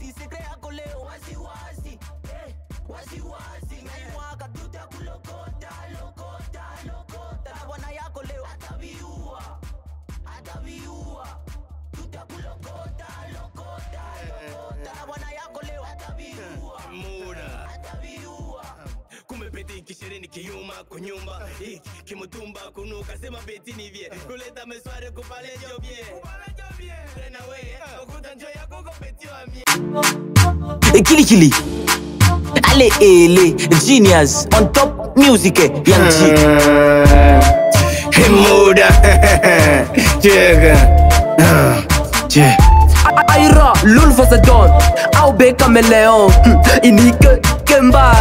wazi sekre yako leo wazi wazi eh, wazi wazi mwaka tutakulokota lokota lokota na bwana yako leo ataviua ataviua tutakulokota lokota lokota na bwana yako leo ataviua muda ataviua kumbe beti kishirini kiuma kunyumba hiki kimutumba kunuka sema beti ni vye kuleta mesware kupale jobye tena we ukuta njo yako kopeti wa mie Kilikili Ale ele Genius On top music eh, Young G Hey, muda chega che Aira, l'ulfa se don Au be caméléon Inike Kemba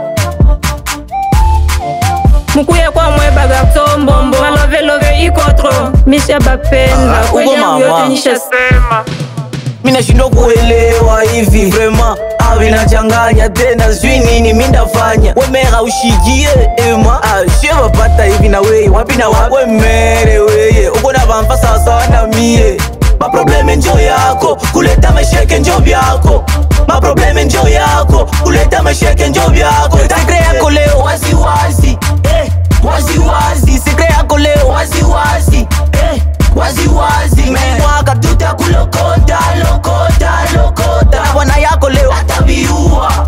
mukuye kwa mwe bagarso mbombo malovelove ikotro misha bapenda Ah, uko mama. sema minashindwa kuelewa hivi vrema avinachanganya tena sijui nini mindafanya wemera ushikie ema shevapata hivi na weye wapi na wapi wemere weye uko na vamfa sawasawa na mie maprobleme njo yako kuleta masheke njo vyako maprobleme njo yako kuleta masheke njo vyako sekre yako leo waziwazi eh, waziwazi sekre yako leo waziwazi eh, waziwazi mwaka tutakulokota lokota lokota na bwana yako leo ataviua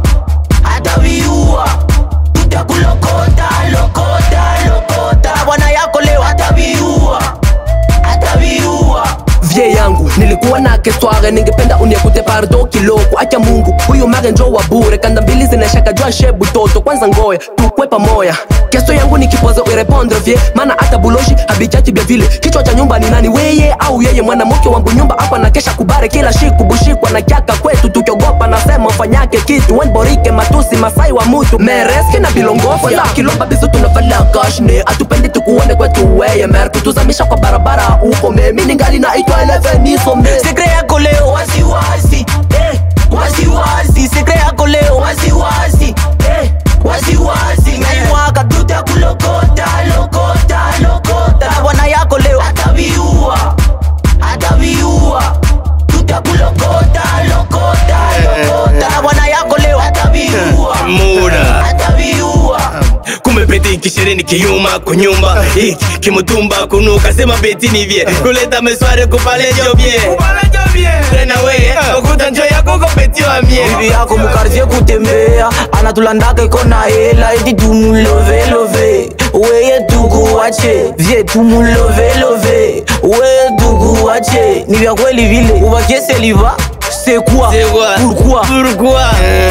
ataviua tutakulokota lokota lokota na bwana yako leo ataviua ataviua vie yangu nilikuwa na kesware ningependa uniekute pardo kiloko acha mungu huyu mare njo wa bure kanda mbili zinashaka jua shebu toto kwanza ngoya tukwe pamoya keso yangu ni kipozo irepondre vie mana hata buloshi habichachi vya vile kichwa cha nyumba ni nani weye au yeye mwanamke wangu nyumba hapa na kesha kubare kila shiku bushikwa na kyaka kwetu tukiogopa nasema fanyake kitu wenborike matusi masai wa mutu mereske na bilongofya kilomba bizu tunavala kashne atupendi tukuone kwetu weye mer kutuzamisha kwa barabara huko memi ningali naitwa elevenisome sekre yako leo waziwazi eh, waziwazi sekre yako leo waziwazi eh, waziwazi mwaka tutakulokota lokota lokota na bwana yako leo ataviua ataviua tutakulokota lokota lokota na bwana yako leo ataviua muda ataviua kumbe beti kishirini kiuma kunyumba hiki kimutumba kunuka sema beti ni vye kuleta mesware kupale jobye tena we ukuta njo yako kopeti wa mie bibi yako mukartie kutembea anatulandaka iko na hela eti tumulovelove weye tukuwache vye tumulovelove weye tukuwache ni vya kweli vile uvakie seliva sekua C'est quoi pourquoi Pourquoi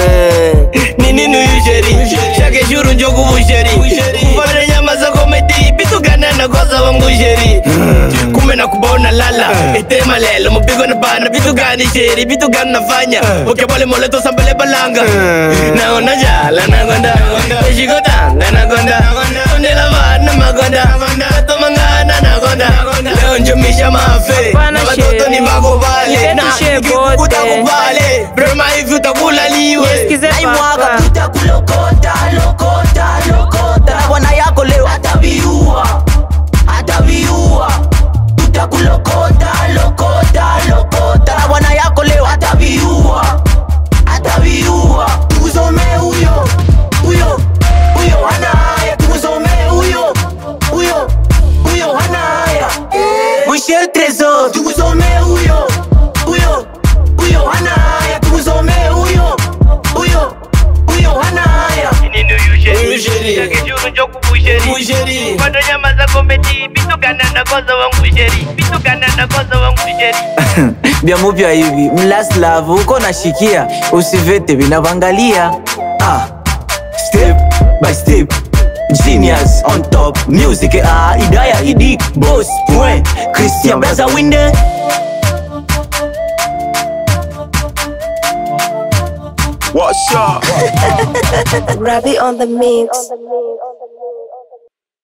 Ni nini huyu sheri Shake shuru njoku busheri Kufalele nyama za komedi Bitu gana na kosa wangu sheri Kume na kubona lala Ite malelo Mupigo na bana Bitu gani sheri Bitu gani nafanya Uke pole moleto sambele balanga Naona jala nagonda Eshiko tanga nagonda Ondela vana magonda Kato mangana nagonda Leo njumisha mafe Bana Na watoto ni sheri. mako vale Na Nipetushe nikikukuta bote. kubale Brema hivi utakula liwe Sikize na imwaka papa tutakulokota lokota lokota na bwana yako leo ataviua ataviua tutakulokota lokota lokota na bwana yako leo ataviua ataviua tuzomee huyo huyo huyo hana haya tuzomee huyo huyo huyo hana haya Michel Trésor tuzomee huyo huyo huyo hana haya tuzomee huyo huyo huyo hana haya Huyu sheri Busheri Kwando nyama za komedi bitukana na koza wangu sheri bitukana na koza wangu sheri vya mupya hivi mlaslavu uko nashikia usivete vinavangalia ah. step by step genius on top music ah, idaya idi boss point christian beza winde What's up? Ravi on the mix.